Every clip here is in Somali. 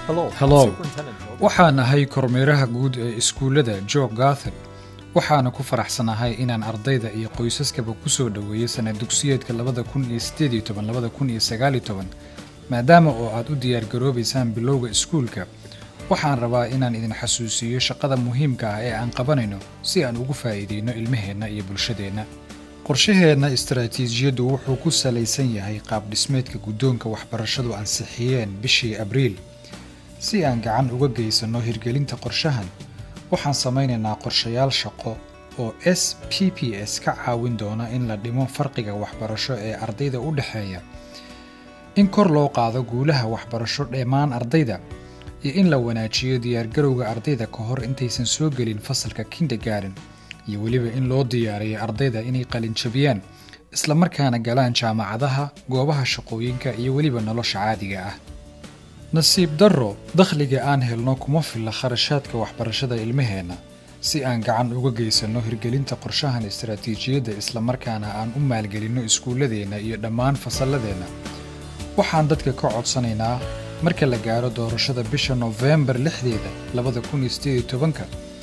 hellow waxaan ahay kormeeraha guud ee iskuullada jo gathon waxaana ku faraxsanahay inaan ardayda iyo qoysaskaba ku soo dhoweeyo sanad dugsiyeedka labada kun iyo sideed iyo toban labada kun iyo sagaal iyo toban maadaama oo aad u diyaargaroobaysaan bilowga iskuulka waxaan rabaa inaan idin xasuusiiyo shaqada muhiimka ah ee aan qabanayno si aan ugu faa'iideyno ilmaheenna iyo bulshadeenna qorshaheenna istaraatiijiyaddu wuxuu ku salaysan yahay qaab dhismeedka guddoonka waxbarashadu ansixiyeen bishii abriil si aan gacan uga geysanno hirgelinta qorshahan waxaan samaynaynaa qorshayaal shaqo oo s p p s ka caawin doona in la dhimo farqiga waxbarasho ee ardayda u dhexeeya in kor loo qaado guulaha waxbarasho dhammaan ardayda iyo in la wanaajiyo diyaargarowga ardayda ka hor intaysan soo gelin fasalka kindergarden iyo weliba in loo diyaariyo ardayda inay qalinjabiyaan islamarkaana galaan jaamacadaha goobaha shaqooyinka iyo weliba nolosha caadiga ah nasiib darro dakhliga aan helno kuma filla kharashaadka waxbarashada ilmaheenna si aan gacan uga geysanno hirgelinta qorshahan istaraatiijiyadda islamarkaana aan u maalgelinno iskuulladeenna iyo dhammaan fasalladeenna waxaan dadka ka codsanaynaa marka la gaaro doorashada bisha nofembar lixdeeda labada kun iyo sideed iyo tobanka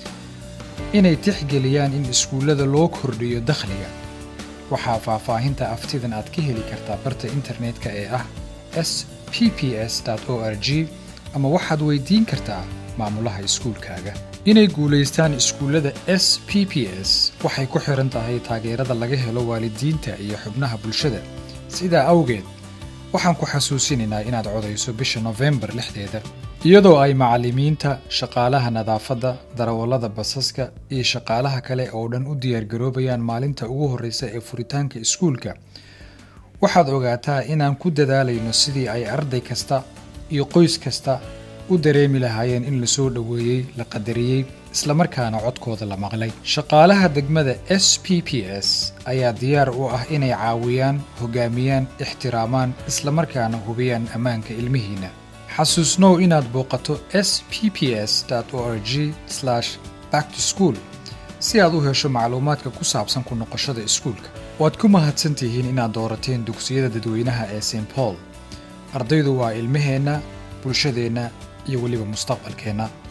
inay tixgeliyaan in iskuullada loo kordhiyo dakhliga waxaa faahfaahinta aftidan aad ka heli kartaa barta internetka ee ah s p p s o r g ama waxaad weydiin kartaa maamulaha iskuulkaaga inay guulaystaan iskuullada s p p s waxay ku xihan tahay taageerada laga helo waalidiinta iyo xubnaha bulshada sidaa awgeed waxaan ku xasuusinaynaa inaad codayso bisha nofembar lixdeeda iyadoo ay macallimiinta shaqaalaha nadaafadda darawallada basaska iyo shaqaalaha kale oo dhan u diyaargaroobayaan maalinta ugu horreysa ee furitaanka iskuulka waxaad ogaataa inaan ku dadaalayno sidii ay arday kasta iyo qoys kasta u dareemi lahaayeen in la soo dhoweeyey la qadariyey islamarkaana codkooda la maqlay shaqaalaha degmada s p p s ayaa diyaar u ah inay caawiyaan hogaamiyaan ixtiraamaan islamarkaana hubiyaan ammaanka ilmihiinna xasuusnow inaad booqato s p p s o r g back to school si aad u hesho macluumaadka ku saabsan ku noqoshada iskuulka waad ku mahadsan tihiin inaad doorateen dugsiyada dadweynaha ee st paul ardaydu waa ilmaheenna bulshadeenna iyo weliba mustaqbalkeenna